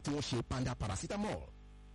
tí wọ́n ṣe panda paracetamol.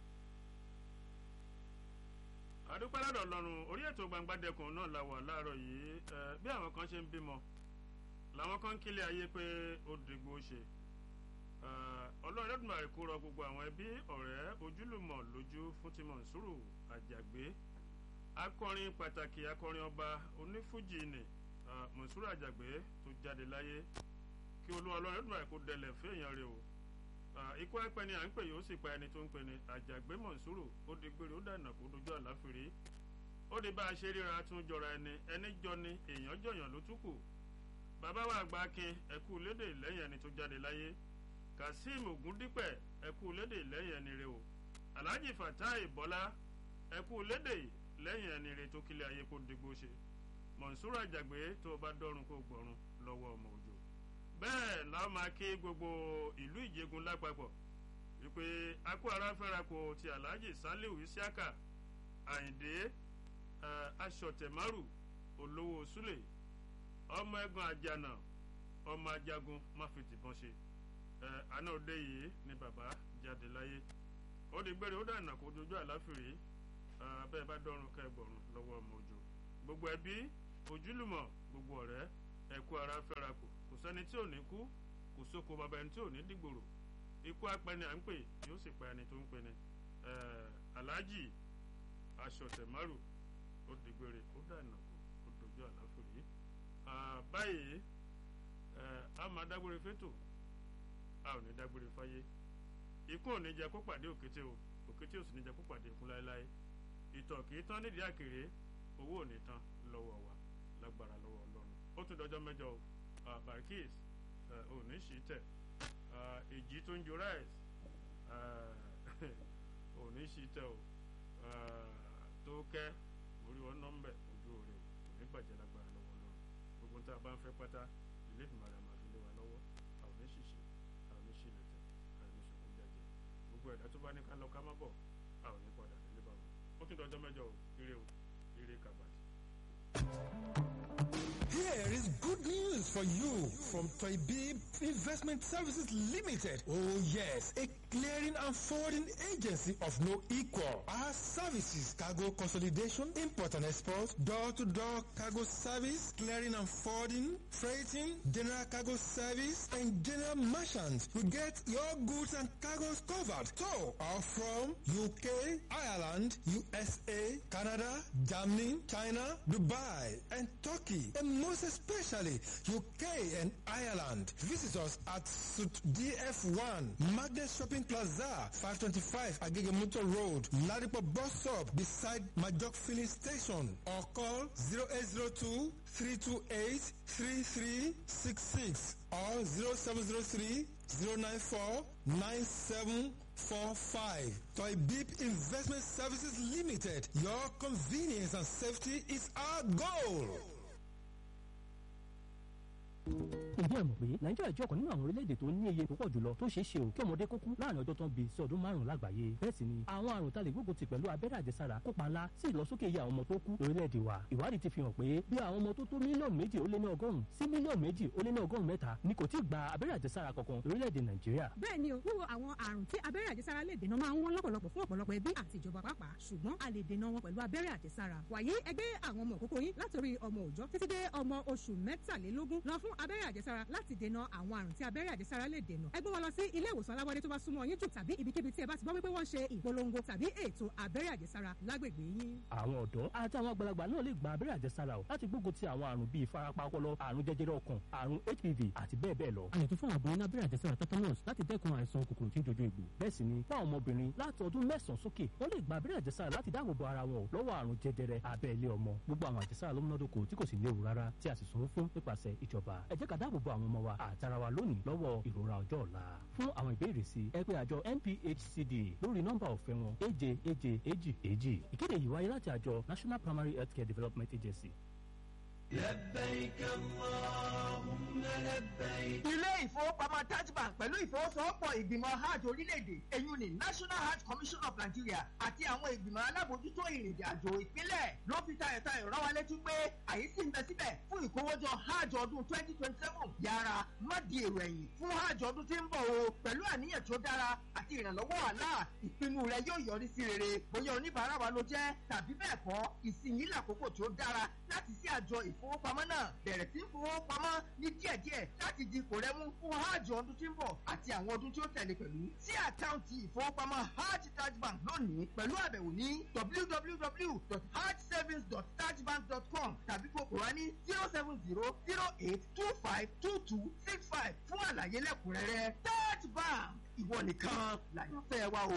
àdúpẹ́ lọ́dọ̀ lọ́rùn orí ètò gbangba dẹkùn náà la wà láàárọ̀ yìí bí àwọn kan ṣe ń bímọ làwọn kan ń kílẹ̀ ayé pé ó dìgbò ṣe ọlọ́run lẹ́dùnmọ̀ àìkú rọ gbogbo àwọn ẹbí ọ̀rẹ́ ojúlùmọ̀ lójú fún ti Mọ̀nsúrù Àjàgbé akọrin pàtàkì akọrin ọba onífújì ni Mọ̀nsúrù Àjàgbé tó jáde láyé kí olú ọlọ́run lẹ́dùnmọ̀ àìkú dẹlẹ̀ fún èèyàn rẹ̀ o ikú ẹpẹ ni à ń pè yóò sì pa ẹni tó ń pè ní Àjàgbé Mọ̀nsúrù ó di gbére ó dànà kó dojú àláfìrí ó di bá a ṣe ríra tún jọra ẹni ẹni jọ ni èèyàn jọyàn ló tún kù bàbá wa àgbà akin ẹkú lédè lẹ́yìn ẹni tó jáde láyé kazeem ogundipẹ ẹkú lédè lẹ́yìn ẹni rẹ o alhaji fatai bọlá ẹkú lédè lẹ́yìn ẹni rẹ tó kílẹ̀ ayé kó digbó ṣe Mọ̀nsúrù Àjàgbé tó bá dọ́run kó gbọ́run lọ́wọ́ ọmọ òjò bẹ́ẹ̀ làwọn máa ké gbogbo ìlú ìjẹgun lápapọ̀ wípé akó ara fẹ́ra kó ti alhaji saliu isiaka àyìndé aṣọ̀tẹ̀márù olówó súlẹ̀ ọmọ ẹ̀gbọ́n àjànà ọmọ ajagun má fi tìbọn ṣe àná òde yìí ni bàbá jáde láyé ó di gbére ó dànà kó dojú àláfìrí bẹ́ẹ̀ bá dọ́run kẹgbọ̀rún lọ́wọ́ ọmọ òjò gbogbo ẹbí ojúlùmọ̀ gbogbo ọ̀rẹ́ ẹ̀kú ara fẹ́ra kù kò sẹ́ni tí ò ní kú kò sóko bàbá ẹni tí ò ní dìgbòrò ikú apẹni à ń pè yóò sì pa ẹni tó ń pẹni aláàjì aṣọ̀tẹ̀márù ó di gbére ó dànà kó dojú àláfìrí báyìí a máa dágbére fétò a ò ní dágbére fáyé ikú ò ní jẹ kó pàdé òkété o òkété ò sì ní jẹ kó pàdé ikú láéláé ìtọ̀ kì í tán nídìí àkèrè owó ò ní tán lọ́wọ́ wa lágbára lọ́wọ́ ọlọ́run ó tún dọjọ́ mẹ́jọ o barkis ò ní sí tẹ̀ èjì tó ń jo rice ò ní sí tẹ̀ o tó kẹ́ orí wọn nọ́mbẹ̀ ojú òre ò ní bàjẹ́ lágbára lọ́wọ́ ọlọ́run gbogbo tá a bá ń fẹ́ pátá ilé ìgbìmọ̀ àrà máa fi lé wa lọ́wọ́ àwọn oníṣìṣẹ́ àwọn oníṣìlẹ̀tẹ̀ àwọn oníṣòkò jẹjẹ gbogbo ẹ̀dá tó bá ní ká lọ ká má bọ̀ àwọn ní padà délé bá wọn ó tún dọjọ́ mẹ́jọ o ire o ire kàbàtì. Here is good news for you from Toybib Investment Services Limited. Oh yes, a clearing and forwarding agency of no equal. Our services, cargo consolidation, import and export, door-to-door cargo service, clearing and forwarding, freighting, general cargo service, and general merchants. We get your goods and cargoes covered. So, are from UK, Ireland, USA, Canada, Germany, China, Dubai, and Turkey, and most especially UK and Ireland. Visit us at Suit DF1, Magnet Shopping Plaza, 525 Agegemuto Road, Ladipo Bus Stop, beside Majok Filling Station, or call 0802 328 3366 or 0703 094 9745. Toy Beep Investment Services Limited. Your convenience and safety is our goal. ǹjẹ́ ẹ mọ̀ pé nàìjíríà jẹ́ ọ̀kan nínú àwọn orílẹ̀-èdè tó ní iye púpọ̀ jùlọ tó ṣeé ṣe ò kí ọmọdé kó kú láàrin ọjọ́ tó ń bí sí ọdún márùn-ún lágbàáyé bẹ́ẹ̀ sì ni àwọn àrùn tá lè gbógun ti pẹ̀lú abẹ́rẹ́ àjẹsára kópa ńlá sí ìlọsókè iye àwọn ọmọ tó kú lórílẹ̀-èdè wa ìwádìí ti fi hàn pé bí àwọn ọmọ tó tó mílíọ̀nù méjì ó lé ní ọgọ́rùn-ún sí mílíọ̀nù méjì ó lé ní ọgọ́rùn-ún mẹ́ta ni kò tí ì gba abẹ́rẹ́ àjẹsára kankan lórílẹ̀-èdè nàìjíríà. bẹ́ẹ̀ ni o wíwo àwọn àrùn tí abẹ́rẹ́ àjẹsára lè dènà máa ń wọ́n lọ́pọ̀lọpọ̀ fún ọ̀pọ̀lọpọ̀ ẹbí àti ìjọba pàápàá ṣùgbọ́n a lè dènà wọn pẹ̀lú abẹ́rẹ́ àjẹsára wàyí ẹgbẹ́ àwọn ọmọ òkókó yín látòrí ọmọ òòjọ́ títí dé ọmọ oṣù mẹ́tàlélógún lọ fún abẹ́rẹ́ àjẹsára láti dènà àwọn àrùn tí abẹ́rẹ́ àjẹsára lè dènà ẹ gbé wọn lọ sí ilé ìwòsàn alábọ́dé tó bá súnmọ́ yín jù tàbí ibikíbi tí ẹ bá ti gbọ́ wípé wọ́n ṣe ìpolongo tàbí ètò abẹ́rẹ́ àjẹsára lágbègbè yín. àwọn ọ̀dọ́ àti àwọn àgbàlagbà náà lè gba abẹ́rẹ́ àjẹsára o láti gbógun ti àwọn àrùn bíi ìfarapa ọpọlọ àrùn jẹjẹrẹ ọkàn àrùn hpv àti bẹ́ẹ̀ bẹ́ẹ̀ lọ. àyètò fún àbọ̀ ní abẹ́rẹ́ àjẹsára tetanus láti dẹ́kun àìsàn kòkòrò tí ń jojú egbò. bẹ́ẹ̀ sì ni fún àwọn ọmọbìnrin láti ọdún mẹ́sàn-án sókè wọ́n lè gba abẹ́rẹ́ àjẹsára láti dáàbò bo ara wọn lọ́wọ́ àrùn jẹjẹrẹ abẹ́lé ọmọ gbogbo àwọn àjẹsára ló múnádóko tí kò sì léwu rárá tí a sì sanwó fún nípasẹ̀ ìjọba ẹ jẹ́ ká dáàbò bo àwọn ọmọ wa àtara wa lónìí lọ́wọ́ ìrora ọjọ́ ọ̀la fún àwọn ìbéèrè sí ẹ pé àjọ NPHCD lórí nọ́mbà ọ̀fẹ́ wọn èje èje èjì èjì ìkéde yìí wáyé láti àjọ National Primary Healthcare Development Agency ilé ìfowópamọ́ taj bank pẹ̀lú ìfowósowọ́pọ̀ ìgbìmọ̀ hajj orílẹ̀-èdè èyí ni national hajj commission of nigeria àti àwọn ìgbìmọ̀ alábòójútó ìrìnàjò àjò ìpínlẹ̀ ló fi tayọ̀tayọ̀ rán wa létí pé àyè sì ń bẹ síbẹ̀ fún ìkówójọ hajj ọdún twenty twenty seven yára má di èrò ẹ̀yìn fún hajj ọdún tí ń bọ̀ o pẹ̀lú àníyàn tó dára àti ìrànlọ́wọ́ àlá ìpinnu rẹ yóò yọrí sí rere bóyá oníbàárà wa ló jẹ́ tàbí bẹ́ẹ̀ kọ́ ìsinyìí làkókò tó dára láti sí àjọ ìfowópamọ́ náà bẹ̀rẹ̀ sí fowópamọ́ ní díẹ̀díẹ̀ láti di kò rẹ́mú fún hajj ọdún tí ń bọ̀ àti àwọn ọdún tí ó tẹ̀lé pẹ̀lú sí àkáǹtì ìfowópamọ́ hajj taj bank lónìí pẹ̀lú àbẹ̀wò ní www.hajjsavings.tajbank.com tàbí kókò wá ní zero seven zero zero eight two five two two six five fún àlàyé lẹ́kùnrẹ́rẹ́ taj bank ìwọ nìkan làyànfẹ́ wa o.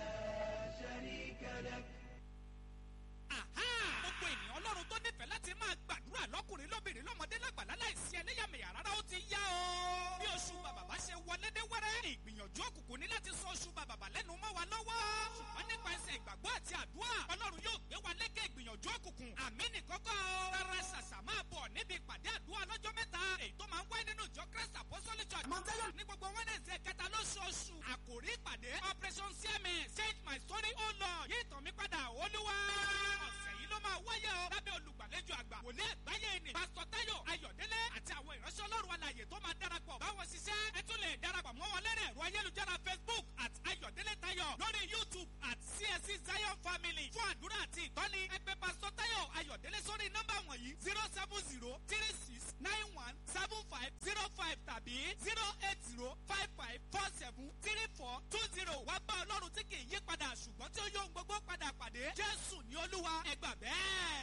gbogbo ènìyàn ọlọ́run tó nífẹ̀ẹ́ láti máa gbàdúrà lọ́kùnrin lóbìnrin lọ́mọdé lágbàlá láìsí ẹlẹ́yàmẹ̀yà rárá ó ti yá o. bí oṣù bàbàbà ṣe wọlé dé wẹ́rẹ́ ìgbìyànjú òkùnkùn ní láti sọ oṣù bàbàbà lẹ́nu mọ́ wa lọ́wọ́. ṣùgbọ́n nípa ẹsẹ̀ ìgbàgbọ́ àti àdúrà ọlọ́run yóò gbé wa lékè ìgbìyànjú òkùnkùn. àmì nìkọ́kọ́ rárá ṣàṣà máa bọ̀ níbi ìpàdé àdúrà lọ́jọ́ mẹ́ta èyí tó máa ń wáyé nínú ìjọ christ apostolic church. ní gbogbo wednesday kẹta lóṣooṣù àkòrí ìpàdé operation cms change my story oh lord yí ìtàn mi padà olúwa. ọ̀sẹ̀ yìí ló máa wáyé o lábẹ́ olùgbàlejò àgbà wòlé àgbáyé ni pásítọ̀ táyọ̀ ayọ̀délé àti àwọn ìránṣẹ́ ọlọ́run alàyè tó máa darapọ̀ báwọn ṣiṣẹ́ ẹ tún lè darapọ̀ mọ́ wọn lẹ́rẹ̀ ẹ̀rọ ayélujára facebook at ayọ̀délé táyọ̀ lórí youtube at csc zion family fún àdúrà àti ìtọ́ni ẹgbẹ́ pásítọ̀ táyọ̀ ayọ̀délé sórí nọ́mbà wọ̀nyí zero seven zero three six nine one seven five zero five tàbí zero eight zero five five four seven three four two zero wá bá ọlọ́run tí kì í yí padà ṣùgbọ́n tí ó yóò gbogbo padà pàdé jésù ní olúwa ẹgbà bẹ́ẹ̀.